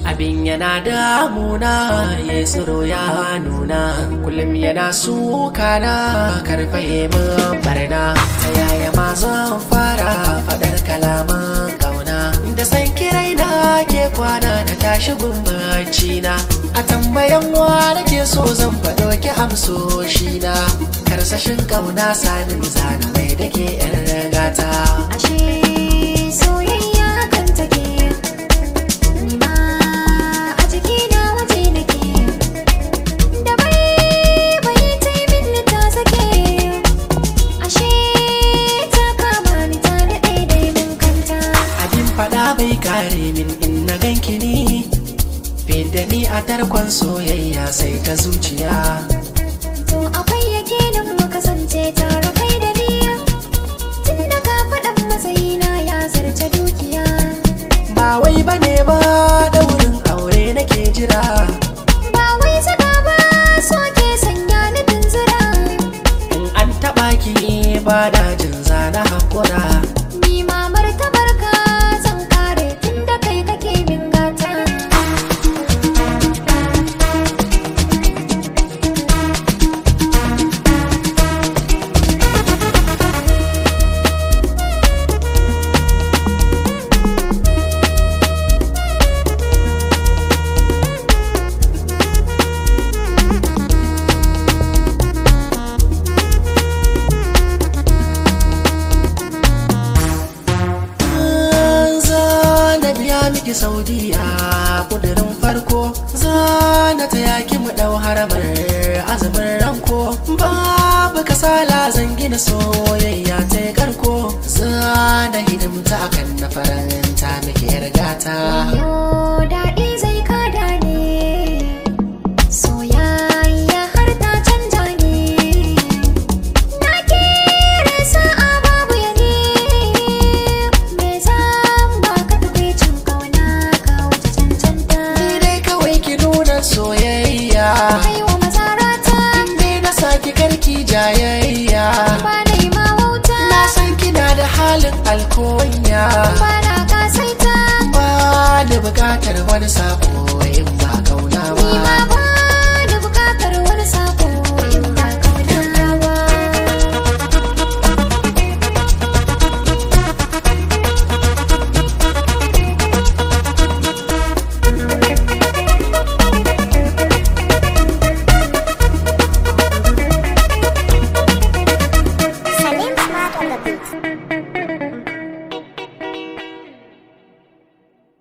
abin yana damuna ya tsiro ya nuna kullum yana suka na karfe min barna ta yaya ma zan fara fadar kalaman kauna da san kirai na ke kwana na tashi gumbaci na a tambayan wa nake so zan faɗo ki amsoshi na karsashin kauna sanin zana mai dake yan gata ashe soyayya hakan take ni ma a jikina waje nake da bai bai ta yi min ta sake ashe ta kama ni ta daɗe dai mun kanta abin fada bai kare min in na ganki ni da ni a tarkon soyayya sai ta zuciya to akwai yakinin mu kasance tare kai da ni tun da ka faɗan matsayina ya zarce dukiya ba wai bane ba daurin aure nake jira ba wai saka ba so ke sanya ni tunzura in an taba ki ba da jin zana hakura ni ma martabar ka zan kare tun da kai kake min gata za na biya miki saudiya kudirin farko za na taya ki mu dau haramar azumin ranko babu kasala zan gina soyayya ta yi karko za na hidimta akan na faranta miki yar gata Yo daɗi zai kada ne soyayya har ta canja ne na kere sa'a babu ya ne me zan baka tukwicin kauna ka wuce cancanta ni dai kawai ki nuna soyayya kai wa mazarata ni na saki karki jayayya ba na yi ma wauta na san kina da halin alkonya ba na kasaita ba da bukatar wani sabo in ba kauna ni ma ba ba